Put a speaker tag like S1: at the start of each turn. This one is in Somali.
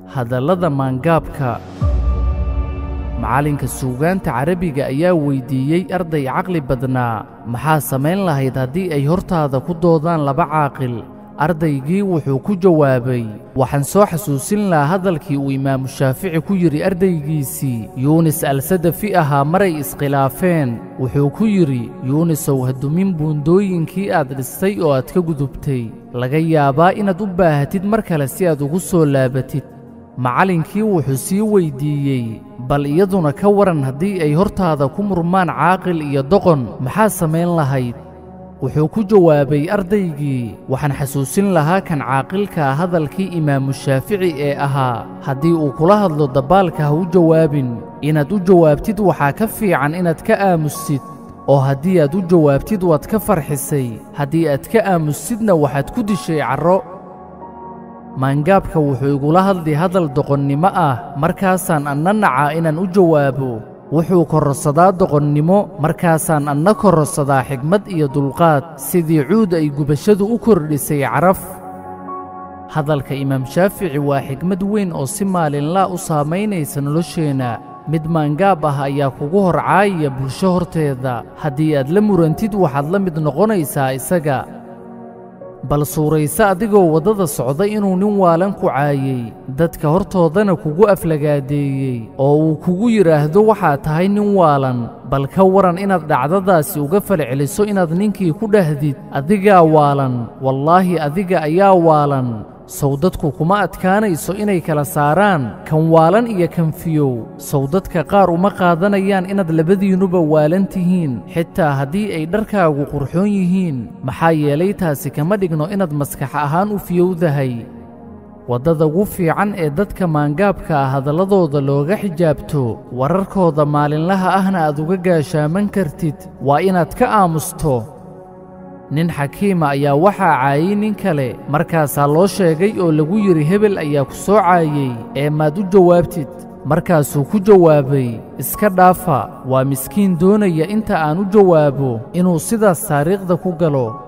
S1: hadallada maangaabka macallinka suugaanta carabiga ayaa weyddiiyey arday caqli badnaa maxaa samayn lahayd haddii ay hortaada ku doodaan laba caaqil ardaygii wuxuu ku jawaabay waxaan soo xasuusin lahaa hadalkii uu imaamu shaafici ku yidhi ardaygiisii yuunis alsadafi ahaa maray iskhilaafeen wuxuu ku yidhi yuunisow hadumin buundooyinkii aad dhistay oo aad ka gudubtay laga yaabaa inaad u baahatid mar kale si aad ugu soo laabatid macallinkii wuxuu sii weyddiiyey bal iyaduna ka waran haddii ay hortaada ku murmaan caaqil iyo doqon maxaa samayn lahayd wuxuu ku jawaabay ardaygii waxaan xasuusin lahaa kan caaqilkaa hadalkii imaamu shaafici ee ahaa haddii uu kula hadlo dabbaalka ha u jawaabin inaad u jawaabtid waxaa ka fiican inaad ka aamusid oo haddii aad u jawaabtid waad ka farxisay haddii aad ka aamusidna waxaad ku dishay carro maangaabka wuxuu igula hadli hadal doqonnimo ah markaasaan anna nacaa inaan u jawaabo wuxuu kororsadaa doqonnimo markaasaan anna kororsadaa xigmad iyo dulqaad sidii cuud ay gubashadu u kordhisay caraf hadalka imaam shaafici waa xigmad weyn oo si maalinlaa u saamaynaysa nolosheenna mid maangaab ah ayaa kugu hor caayaya bulsho horteeda haddii aad la murantid waxaad la mid noqonaysaa isaga bal suurayse adigoo waddada socda inuu nin waalan ku caayey dadka hortoodana kugu aflagaadeeyey oo uu kugu yidhaahdo waxaad tahay nin waalan bal ka waran inaad dhacdadaasi uga falceliso inaad ninkii ku dhahdid adigaa waalan wallaahi adiga ayaa waalan sow dadku kuma adkaanayso inay kala saaraan kan waalan iyo kan fiyow sow dadka qaar uma qaadanayaan inaad labadiinnuba waalan tihiin xitaa haddii ay dharkaagu qurxoon yihiin maxaa yeelay taasi kama dhigno inaad maskax ahaan u fiyowdahay waddada ugu fiican ee dadka maangaabka ah hadalladooda looga xijaabto wararkooda maalinlaha ahna aad uga gaashaaman kartid waa inaad ka aamusto nin xakiima ayaa waxaa caayey nin kale markaasaa loo sheegay oo lagu yidhi hebel ayaa ku soo caayey ee maad u jawaabtid markaasuu ku jawaabay iska dhaafa waa miskiin doonaya inta aan u jawaabo inuu sidaas taariikhda ku galo